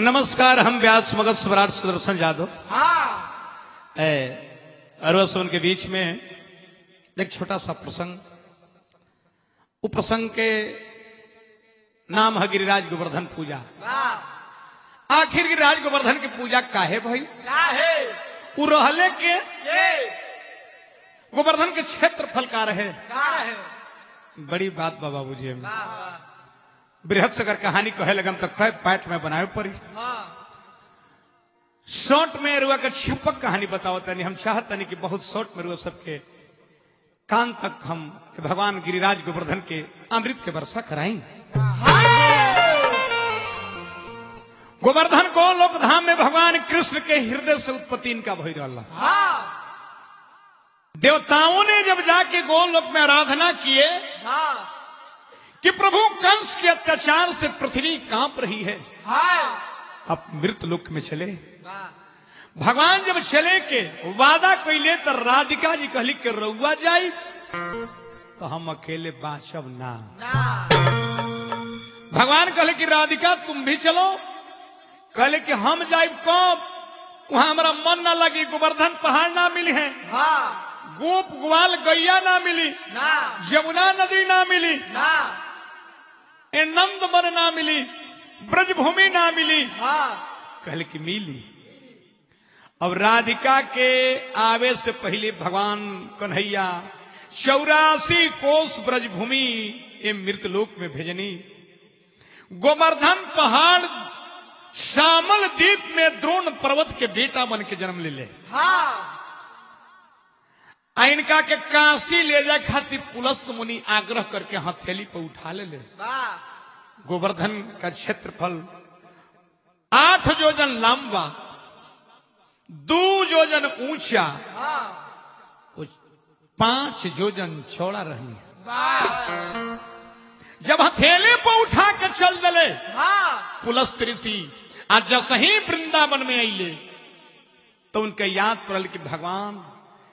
नमस्कार हम व्यास मगध स्वराट सुदर्शन यादव हाँ है अरवसवन के बीच में एक छोटा सा प्रसंग वो प्रसंग के नाम है गिरिराज गोवर्धन पूजा वाह आखिर गिरिराज गोवर्धन की पूजा काहे भाई क्या है वो रहले के ये गोवर्धन के क्षेत्रफल का रहे क्या है बड़ी बात बाबा बुझिए में वाह वाह बृहद से अगर कहानी कहे लगन तो कहे पैट में बनाए पड़ी हाँ शॉर्ट में रुआ का छपक कहानी बताओ तनी हम चाहत तनी कि बहुत शॉर्ट में रुआ सबके कान तक हम कि भगवान गिरिराज गोवर्धन के अमृत के वर्षा कराई गोवर्धन को लोक धाम में भगवान कृष्ण के हृदय से उत्पत्ति इनका भई रहा हाँ देवताओं ने जब जाके गोलोक में आराधना किए हाँ कि प्रभु कंस के अत्याचार से पृथ्वी कांप रही है हाँ अब मृत लोक में चले वाह भगवान जब चले के वादा कैले तो राधिका जी कहली के रउआ जाई तो हम अकेले बाँचब ना ना भगवान कहले कि राधिका तुम भी चलो कहले कि हम जाइब कब वहां हमारा मन ना लगी गोवर्धन पहाड़ ना मिली है हाँ गोप ग्वाल गैया ना मिली ना यमुना नदी ना मिली ना ए नंद मन ना मिली ब्रजभूमि ना मिली हाँ कहले कि मिली अब राधिका के आवे से पहले भगवान कन्हैया चौरासी कोस ब्रजभूमि ये मृतलोक में भेजनी गोवर्धन पहाड़ श्यामल द्वीप में द्रोण पर्वत के बेटा बन के जन्म ले ले हाँ आ इनका के काशी ले जाए खातिर पुलस्त मुनि आग्रह करके हथेली पर उठा ले ले वाह गोवर्धन का क्षेत्रफल आठ योजन लंबा दो योजन ऊंचा हाँ और पांच योजन चौड़ा रही वाह जब हथेली पर उठा के चल दले हाँ पुलस्त ऋषि आज जस ही वृंदावन में अले तो उनके याद पड़ल कि भगवान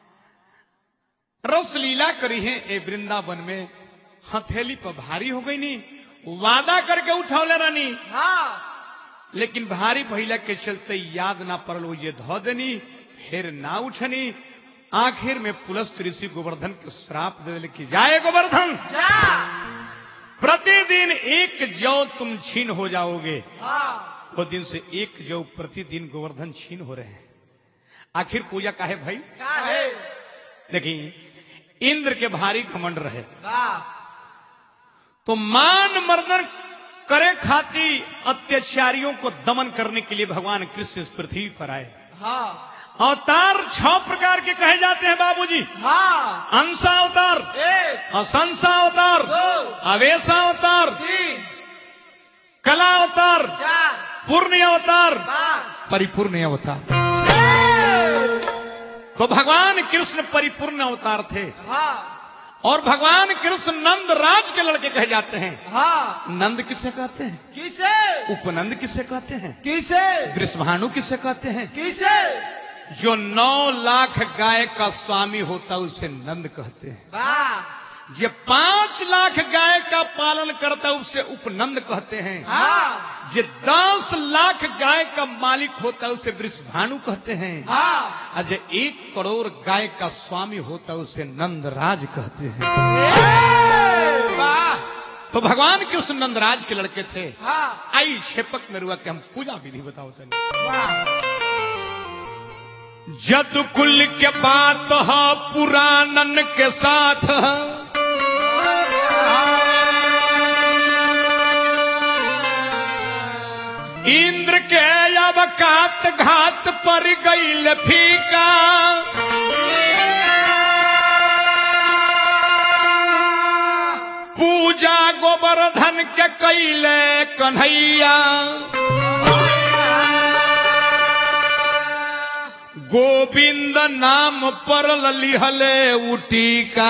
रस लीला करी है ए वृंदावन में हथेली पर भारी हो गई नी वादा करके उठौले रहनी हाँ लेकिन भारी भैला के चलते याद ना पड़ल वो ये धो देनी फिर ना उठनी आखिर में पुलस्त ऋषि गोवर्धन के श्राप दे दिले कि जाए गोवर्धन जा प्रतिदिन एक जौ तुम छीन हो जाओगे हाँ वो दिन से एक जौ प्रतिदिन गोवर्धन छीन हो रहे हैं आखिर पूजा काहे भाई क्या है देखिए इंद्र के भारी घमंड रहे वाह तो मान मर्दन करे खाती अत्याचारियों को दमन करने के लिए भगवान कृष्ण इस पृथ्वी पर आए हाँ अवतार छह प्रकार के कहे जाते हैं बाबूजी हाँ अंशा अवतार एक असंसा अवतार दो अवेशा अवतार तीन कला अवतार चार पूर्ण अवतार पाँच परिपूर्ण अवतार छह। तो भगवान कृष्ण परिपूर्ण अवतार थे हाँ और भगवान कृष्ण नंद राज के लड़के कहे जाते हैं हाँ नंद किसे कहते हैं किसे उपनंद किसे कहते हैं किसे वृषभानु किसे कहते हैं किसे जो नौ लाख गाय का स्वामी होता है उसे नंद कहते हैं वाह ये पांच लाख गाय का पालन करता है उसे उपनंद कहते हैं हाँ ये दस लाख गाय का मालिक होता है उसे वृषभानु कहते हैं हाँ और जो एक करोड़ गाय का स्वामी होता है उसे नंदराज कहते हैं वाह तो भगवान कृष्ण नंदराज के लड़के थे हाँ आई क्षेपक में रुआ के हम पूजा विधि बताओ तनी वाह जद कुल के बात है पुराणन के साथ इंद्र के अवकात घात पर गईल फीका पूजा गोवर्धन के कैले कन्हैया गोविंद नाम पर लिहले उटीका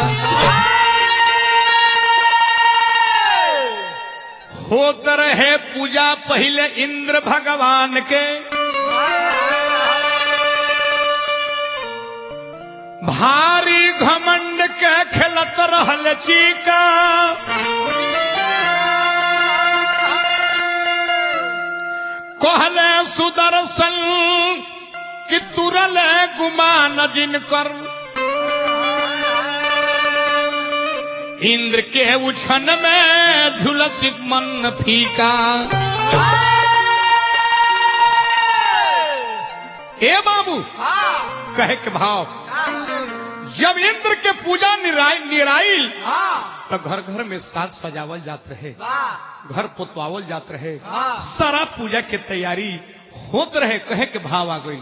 होत रहे पूजा पहले इंद्र भगवान के भारी घमंड के खेलत रहल चीका कहले सुदर्शन कि तुरल गुमान जिनकर इंद्र के उछन में झुलस मन फीका ए बाबू हाँ कहे के भाव जब इंद्र के पूजा निराई निराइल हाँ तो घर घर में साज सजावल जात रहे वाह घर पोतवावल जात रहे हाँ। सारा पूजा के तैयारी होत रहे कहे के भाव आ गई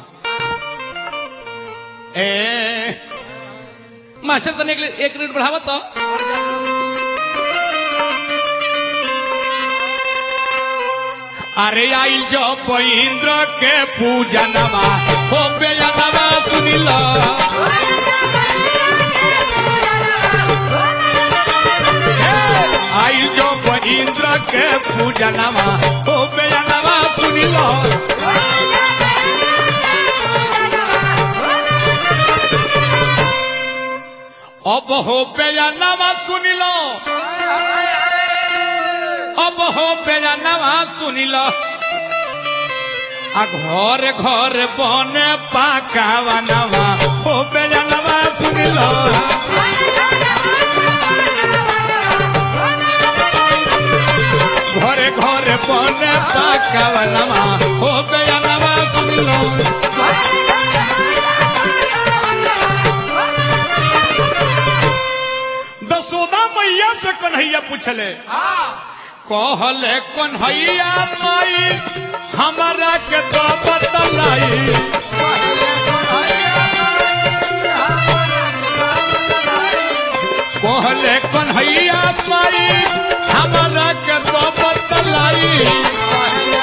ए मास्टर तने एक, एक मिनट बढ़ावा तो अरे आई जो इंद्र के पूजा नवा हो बेजनवा सुनिला आई जो इंद्र के पूजा नवा हो बेजनवा सुनिला अब हो बेजनवा सुनिलो अब हो बेजनवा सुनिलो आ घर घर बने पाकावा नवा हो बेजनवा सुनिलो घरे घरे बने पाकावा नवा हो बेजनवा सुनिलो दसोदा मैया से कन्हैया पूछले हाँ कहले कन्हैया माई हमारा के तो बतलाई कहले कन्हैया माई हमारा के तो बतलाई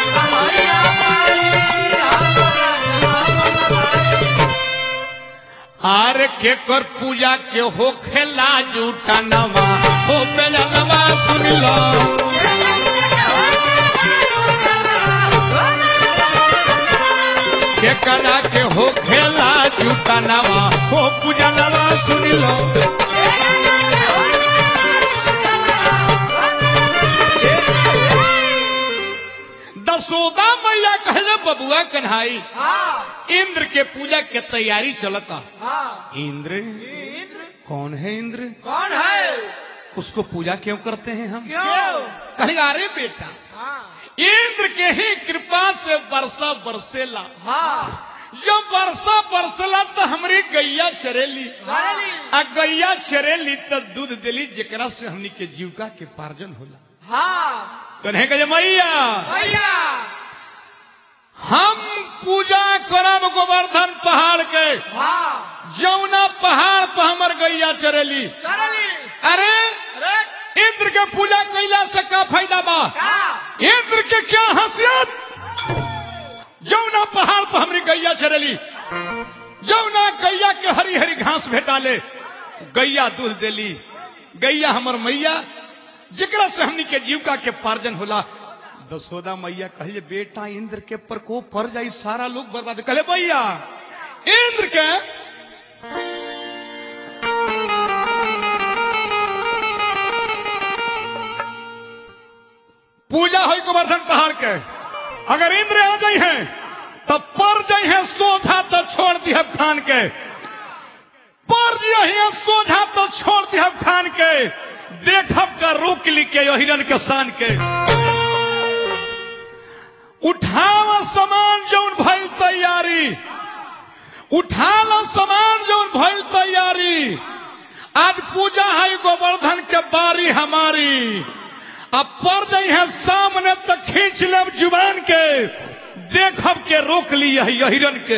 आर के कर पूजा के हो खेला जूठा नवा हो बेला नवा सुन लो के करा के हो खेला जूठा नवा हो पूजा नवा सुन लो दसोदा मैया कहले बबुआ कन्हाई हाँ इंद्र के पूजा के तैयारी चलता हाँ इंद्र इंद्र कौन है इंद्र कौन है उसको पूजा क्यों करते हैं हम क्यों कहे अरे बेटा हाँ इंद्र के ही कृपा से वर्षा बरसेला हाँ जब वर्षा बरसला तो हमारी गैया चरेली चरेली। आ गैया चरेली तो दूध देली जेकरा से हमनी के जीविका के पार्जन होला हाँ कन्हे कहे मैया भैया हम पूजा करब गोवर्धन पहाड़ के हाँ जौना पहाड़ पर हमर गैया चरेली चरली अरे अरे इंद्र के पूजा कैला से का फायदा बा क्या इंद्र के क्या हसीयत जौना पहाड़ पर हमरी गैया चरेली जौना गैया के हरी हरी घास भेटाले गैया दूध देली गैया हमर मैया जेकरा से हमनी के जीविका के पार्जन होला दसोदा मैया कहले बेटा इंद्र के प्रकोप पड़ जाई सारा लोग बर्बाद कहले भैया इंद्र के पूजा हो गोवर्धन पहाड़ के अगर इंद्र आ जाई है तब पर जाई है सोझा तो छोड़ दी खान के पर जाई है सोझा तो छोड़ दी खान के देखब का रोक ली के यो हिरन के शान के उठाव सामान जौन भइल तैयारी उठाल सामान जौन भइल तैयारी आज पूजा है गोवर्धन के बारी हमारी अब पर जाई है सामने तक खींच लेब जुबान के देखब के रोक ली है हिरन के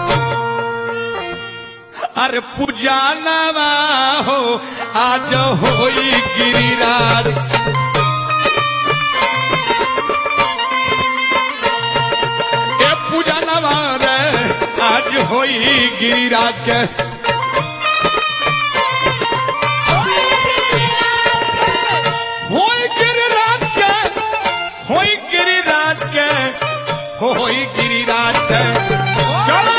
अरे पूजा नवा हो आज होई गिरिराज ए पूजा नवा रे आज होई गिरिराज के होई गिरिराज के होई गिरिराज के होई गिरिराज के चलो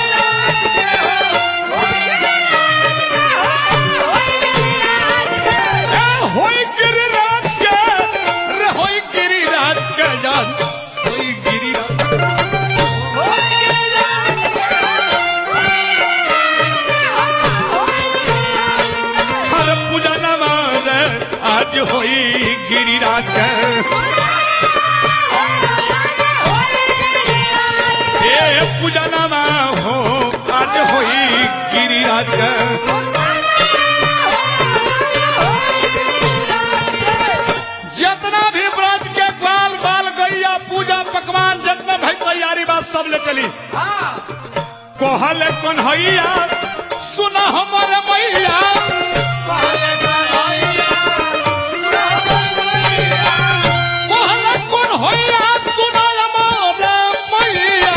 ए होई गिरिराज के रे होई गिरिराज के जान होई गिरिराज आज होई गिरिराज के ए पूजनमा हो आज होई गिरिराज के जितना भी व्रत के ग्वाल बाल गैया पूजा पकवान जितना भाई तैयारी बात सब ले चली कोहल कन्हैया सुना हमारे मैया कोहल कन्हैया सुना हमारे मैया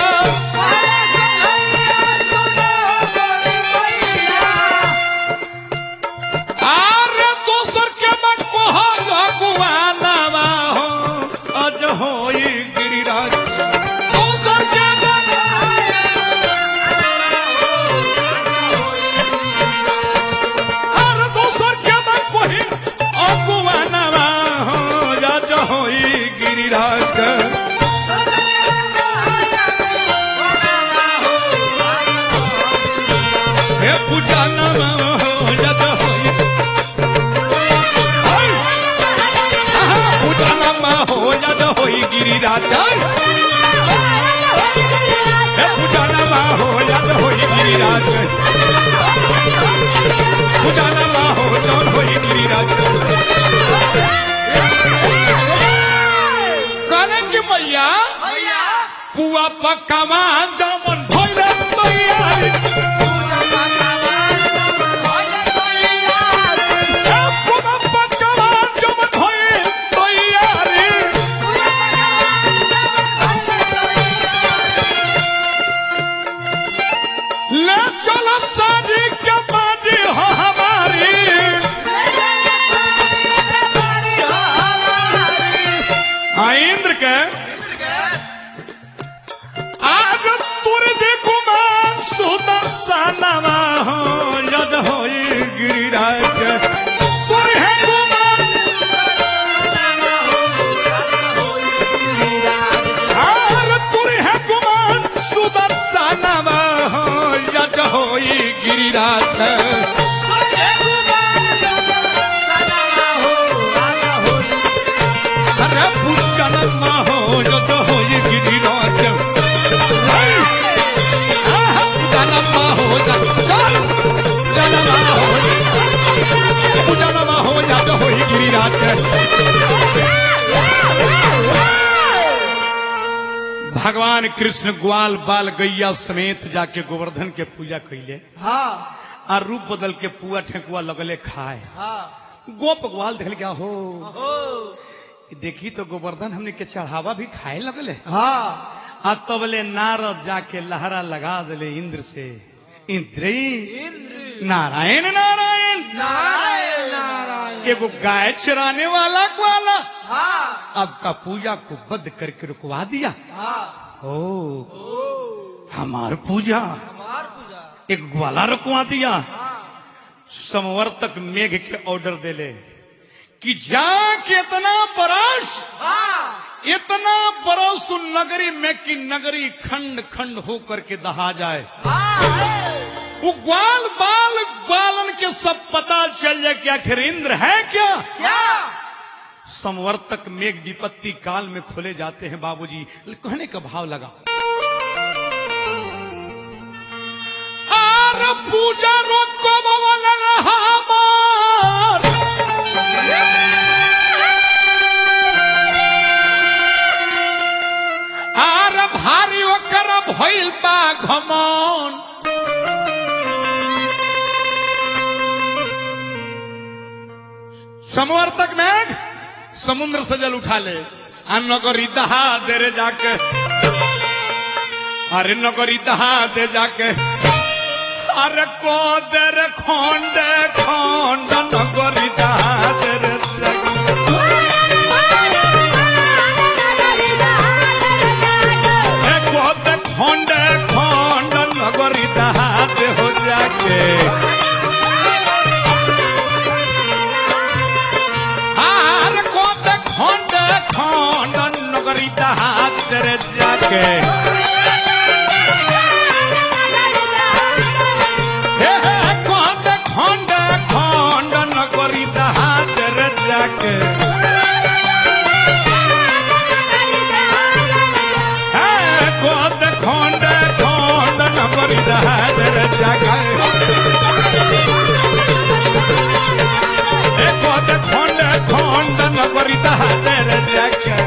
आरे दोसर के मन कोहल गुआनावा हो अज होई गिरिराज दोसर के मन आरे दोसर के मन कोही अगुआनावा हो अज होई गिरिराज के हे पूजनमा हो अज होई हाय! आहा, पूजनमा हो अज होई गिरिराज हे पूजनमा हो अज होई गिरिराज पूजनमा हो जौन होई गिरिराज कहने की मैया पुआ पकवान जमन भइले तैयारी हे पुआ पकवान जमन भइले तैयारी ले चलो शादी के बाजी हो हमारी हाँ इंद्र के आज तुर देखू मान सुदर्शनवा हो यद होई गिरिराज के तुर है गुमान आर तुर है गुमान सुदर्शनवा हो यद होई गिरिराज के अरे पुष्करमा हो यद होई गिरिराज हाय! आहा, पुष्करमा हो यद पुष्करमा हो पुष्करमा हो यद होई गिरिराज के भगवान कृष्ण ग्वाल बाल गैया समेत जाके गोवर्धन के पूजा कैले आ रूप बदल के पुआ ठेकुआ लगले खाए गोप ग्वाल देखल क्या हो देखी तो गोवर्धन हमने के चढ़ावा भी खाए लगले आ तबले नारद जाके लहरा लगा दिले इंद्र से इंद्र नारायण नारायण नारायण नारायण एगो गाय चराने वाला ग्वाला हाँ अब का पूजा को बंद करके रुकवा दिया हाँ ओ हमार पूजा हमार पूजा एक ग्वाला रुकवा दिया संवर्तक मेघ के ऑर्डर देले कि जा के इतना बरस हाँ इतना बरस उन नगरी में कि नगरी खंड खंड होकर के दहा जाए हाँ वो ग्वाल बाल ग्वालन के सब पता चल जाए कि आखिर इंद्र है क्या क्या संवर्तक मेघ विपत्ति काल में खोले जाते हैं बाबूजी कहने का भाव लगा आर पूजा रोको बवल हमार आर भारी ओकर भइल बा घमौन संवर्तक मेघ समुद्र से जल उठा ले आ नगरी दहा दे रे जाके अरे नगरी दहा दे जाके अरे को दे रे खोंड खोंड नगरी दहा दे रे जाके हे को दे खोंड खोंड नगरी दहा दे हो जाके आर को दे खोंड खोंड नगरी दहा दे रे जाके हे हे खंड खंड खंड नगरी दहात रे जाके है, गोद खोंड खोंड नगरी दहादर जाके ए गोद खोंड खोंड नगरी दहादर जाके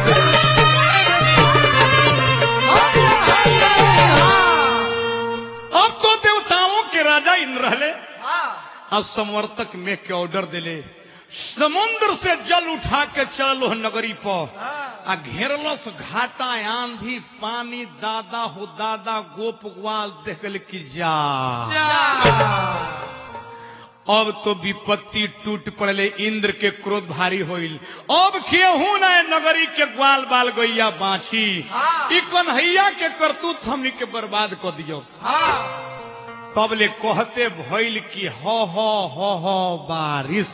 अब तो देवताओं के राजा इंद्र रहले आ संवर्तक में के ऑर्डर दिले समुद्र से जल उठा के चलो नगरी पर आ घेरलस घाटा आंधी पानी दादा हो दादा गोप ग्वाल देख गल कि जा अब तो विपत्ति टूट पड़ले इंद्र के क्रोध भारी होइल अब केहू न नगरी के ग्वाल बाल गैया बाछी ई कन्हैया के करतूत हमनी के बर्बाद कर दियो तब ले कहते भइल कि हो हो हो हो बारिश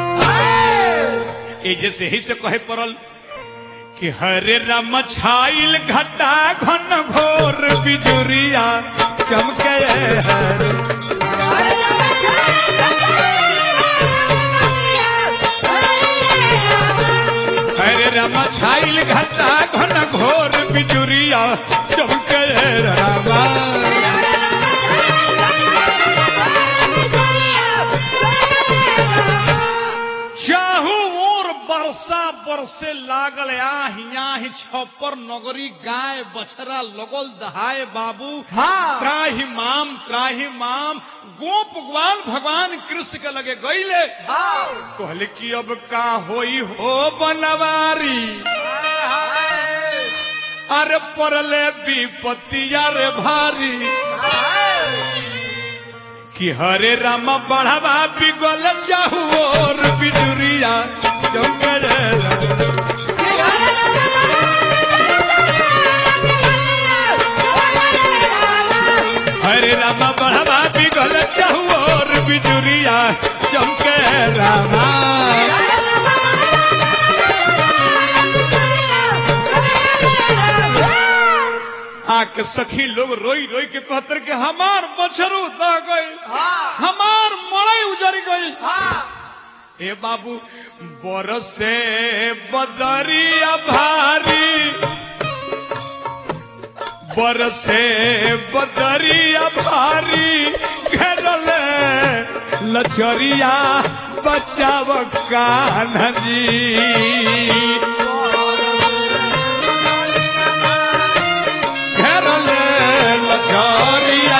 ए जैसे ही से कहे पड़ल कि हरे राम छाइल घटा घन घोर बिजुरिया चमके हरे हरे राम छाइल घटा घन घोर बिजुरिया चमके रामा चाहू और बरसा बरसे लागल आही आही छप्पर नगरी गाय बछरा लगल दहाए बाबू हाँ। त्राही माम त्राही माम गोप ग्वाल भगवान कृष्ण के लगे गईले कहले कि अब का होई हो बनवारी अरे परले विपत्तिया रे भारी कि हरे राम बढ़ावा बिगल चाहू और बिजुरिया चमकर हरे राम बढ़ावा बिगल चाहू और बिजुरिया चमकर रामा आके सखी लोग रोई रोई के कहतर के हमार बछरू दह गई हमार मड़ई उजर गई ए बाबू बरसे बदरिया भारी बरसे बदरिया भारी घेरल लचरिया बचाव कान्हा जी घेरल लचरिया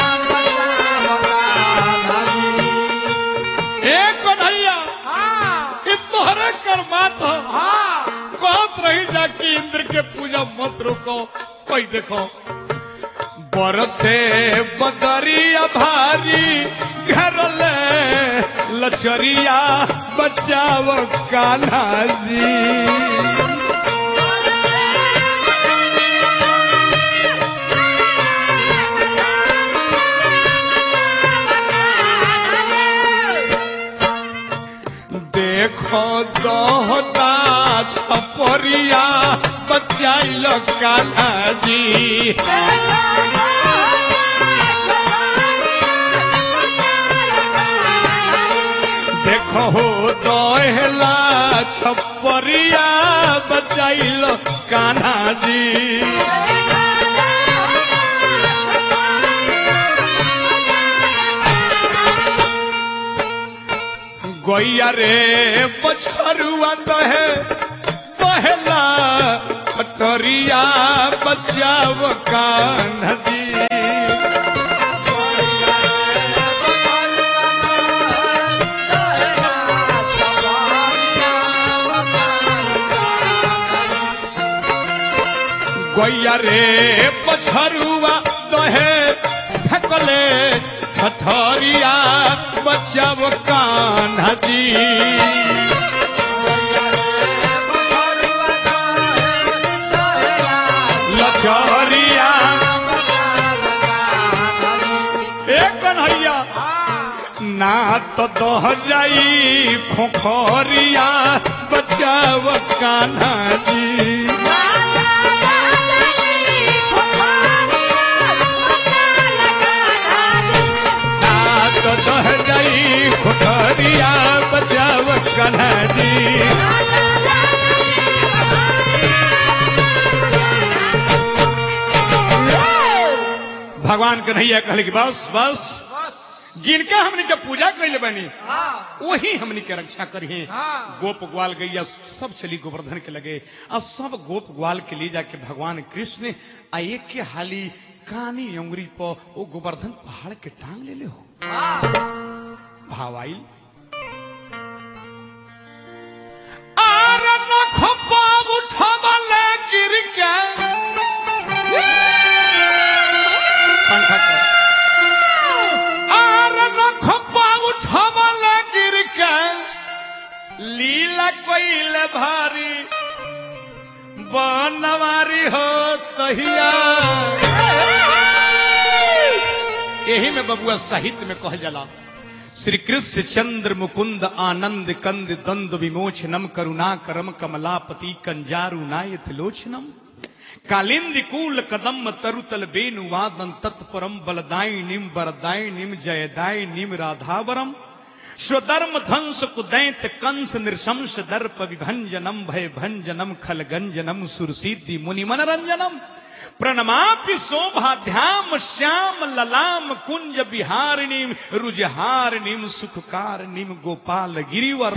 ए कन्हैया ई तोहरे कर बात हो कहत रही जा कि इंद्र के पूजा मत रुको कोई देखो बरसे बदरिया भारी घरल लचरिया बचाव कान्हा जी देखो दोहता छपरिया बचाइल कान्हा जी देखो हो दोहला छपरिया बचाइल कान्हा जी गैया रे बछरुआ दहे दहला पटरिया बचाव कान्हा जी गैया रे पछरुआ दहे फेकले ठठरिया बचाव कान्हा जी लचरिया ए कन्हैया ना तो दह जाई खोखरिया बचाव कान्हा जी तो दह जाई खुठरिया बचाव कन्हजी भगवान कन्हैया कहले कि बस बस बस जिनका हमने के पूजा कैले बनी हाँ वही हमने के रक्षा करिए हाँ। गोप ग्वाल गैया सब चली गोवर्धन के लगे और सब गोप ग्वाल के लिए जाके भगवान कृष्ण आ एक के हाली कानी उंगरी पर वो गोवर्धन पहाड़ के टांग ले ले हो हाँ भाव आइल आर नख पाव उठवले गिर के पंखा कर आर नख पाव उठवले गिर के लीला कोइल भारी बनवारी हो तहिया यही में बबुआ साहित्य में कहल जाला श्री कृष्ण चंद्र मुकुंद आनंद कंद द्वंद विमोचनम करुणा करम कमलापति कंजारु नायत लोचनम कालिंदी कूल कदम तरुतल बेनु वादन तत्परम बलदायिनीम वरदायिनीम जयदायिनीम राधावरम स्वधर्म ध्वंस कुदैत कंस नृशंस दर्प विभंजनम भय भंजनम खलगंजनम सुरसिद्धि मुनि मनरंजनम प्रणमापि शोभाध्याम श्याम ललाम कुंज बिहारिणीम रुजहारिणीम सुखकारिणीम गोपाल गिरिवर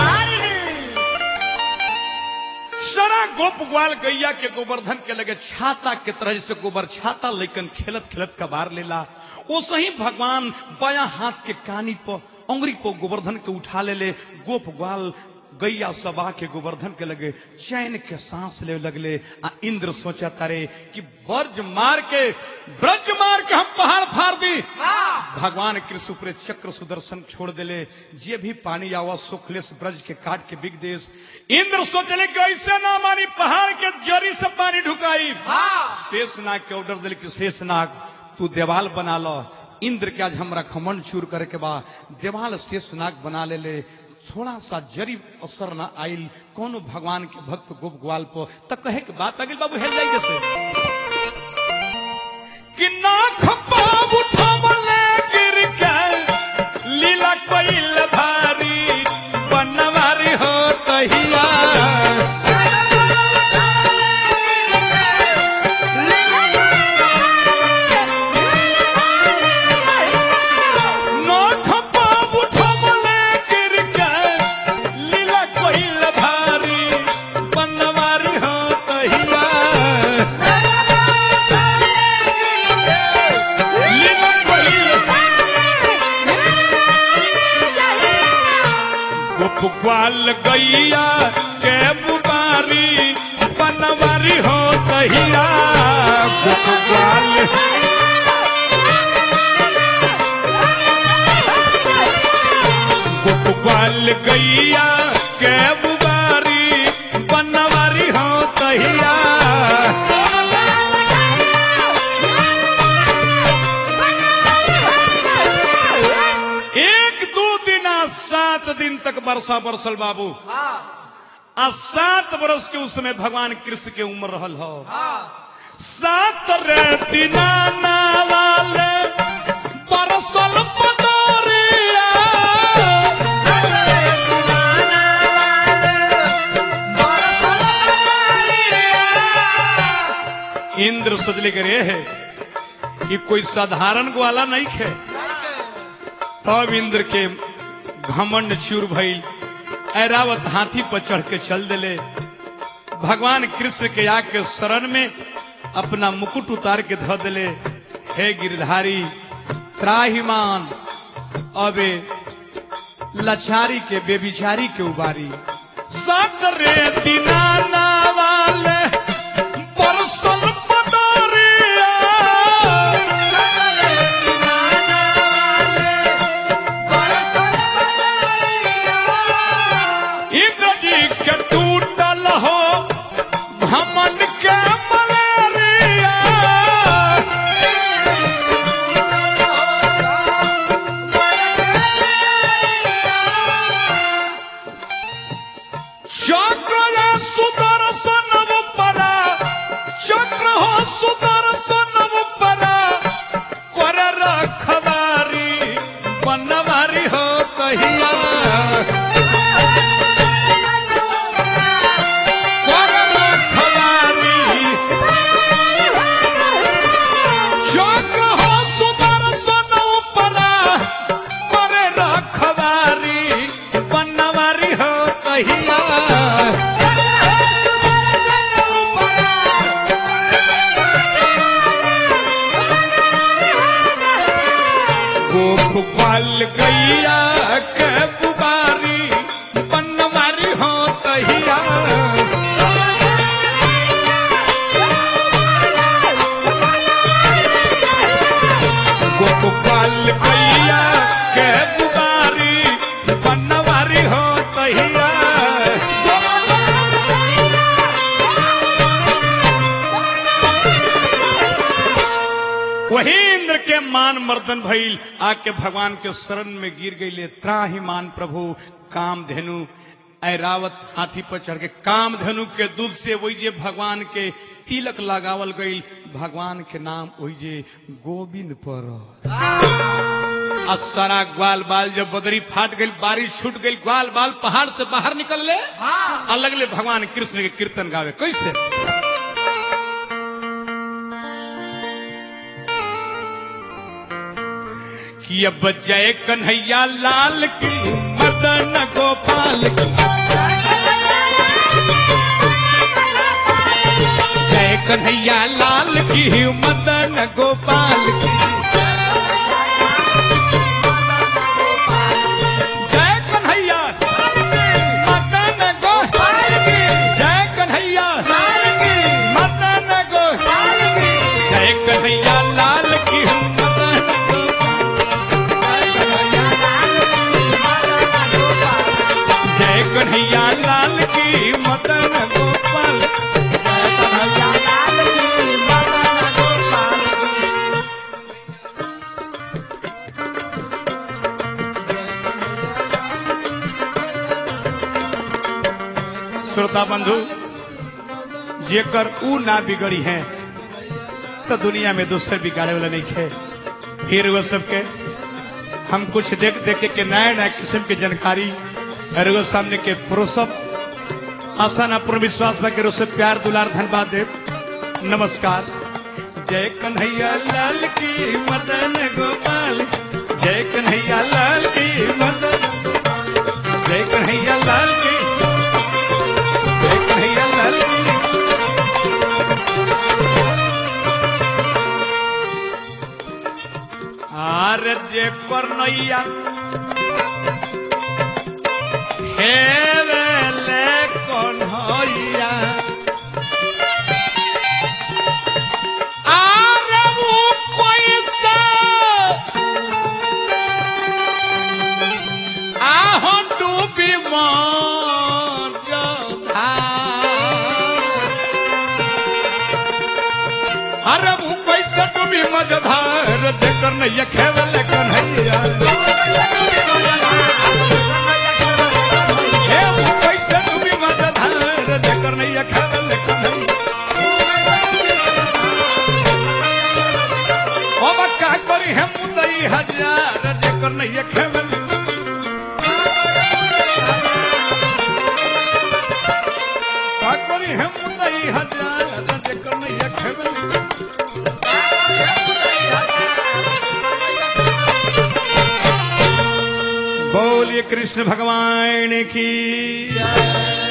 सारा गोप ग्वाल गैया के गोवर्धन के लगे छाता के तरह से गोबर छाता लेकिन खेलत खेलत कबार लेला वो सही भगवान बाया हाथ के कानी पर अंगुरी पर गोवर्धन के उठा ले ले गोप ग्वाल गैया सबा के गोवर्धन के लगे चैन के सांस ले लगले आ इंद्र सोचा तारे कि ब्रज मार के ब्रज मार के हम पहाड़ फाड़ दी भगवान कृष्ण ऊपर चक्र सुदर्शन छोड़ देले जे भी पानी आवा सुखलेस ब्रज के काट के बिग देश इंद्र सोचले कि ऐसे ना मानी पहाड़ के जरी से पानी ढुकाई शेषनाग के ऑर्डर दिल कि शेषनाग तू देवाल बना लो इंद्र के आज हमरा खमन चूर करे के बा देवाल शेषनाग बना ले ले थोड़ा सा जरी असर ना आइल कोनो भगवान के भक्त गोप ग्वाल पर त कहे के बात अगिल बाबू हेल जाई कैसे कि नाख पाव उठवले गिर के लीला कोइल भारी बनवारी हो तहिया नाख पाव उठवले गिर के लीला कोइल भारी बनवारी हो तहिया लीला कोइल गोप ग्वाल गैया के बुबारी बनवारी हो तहिया गोप ग्वाल गोप ग्वाल गैया के बुबारी बनवारी हो तहिया एक दो दिन आ सात दिन तक वर्षा बरसल बाबू आ सात वर्ष के उसमें भगवान कृष्ण के उम्र रहल हो सात रे दिना वाले बरसल पदरिया इंद्र सोचले करे है कि कोई साधारण ग्वाला नहीं खे तब इंद्र के घमंड चूर भइल ऐरावत हाथी पर चढ़ के चल दिले भगवान कृष्ण के आके शरण में अपना मुकुट उतार के धो दिले हे गिरधारी त्राहिमान अबे लचारी के बेबिचारी के उबारी सात रे दिनाना वाले परसल पदारिया इंद्र जी के टूटल हो भमन के मलेरिया चक्र रे सुदर्शन परा चक्र हो सुदर्शन परा कर रखवारी बनवारी हो कहिया कर रखवारी चक्र हो गोपाल गैया के बुबारी बनवारी हो तहिया गोपाल गैया के बुबारी बनवारी हो तहिया वही इंद्र के मान मर्दन भइल आके भगवान के शरण में गिर गई त्राही मान प्रभु काम धेनु ऐरावत हाथी पर चढ़ के काम धेनु के दूध से वही जे भगवान के तिलक लगावल गई भगवान के नाम वही जे गोविंद पर आ सारा ग्वाल बाल जब बदरी फाट गई बारिश छूट गई ग्वाल बाल पहाड़ से बाहर निकल ले हाँ। अलग ले भगवान कृष्ण के कीर्तन गावे कैसे कि अब जय कन्हैया लाल की मदन गोपाल की जय कन्हैया लाल की मदन गोपाल की जय कन्हैया मदन गोपाल की जय कन्हैया मदन गोपाल की जय कन्हैया लाल की मदन जय कन्हैया लाल की मदन गोपाल श्रोता बंधु जेकर ऊ ना बिगड़ी है तो दुनिया में दूसरे बिगाड़े वाला नहीं है फिर वो सबके हम कुछ देख देख के नया नया किस्म की जानकारी और वो सामने के प्रोसप आसान अपूर्ण विश्वास बा के से प्यार दुलार धन्यवाद देव नमस्कार जय कन्हैया लाल की मदन गोपाल जय कन्हैया लाल की मदन जय कन्हैया लाल की जय कन्हैया लाल की आर जे करनैया हे वेले कन्हैया आर वो पैसा आहो डूबी मर जोधा अरे वो पैसा डूबी मजधार देकर नहीं खेवल कन्हैया हे वो पैसा डूबी मजधार देकर नहीं खेवल कन्हैया ओ बक्का करी है मुदई हजार देकर नहीं खेवल का करी है मुदई हजार देकर नहीं खेवल बोलिए कृष्ण भगवान की जय।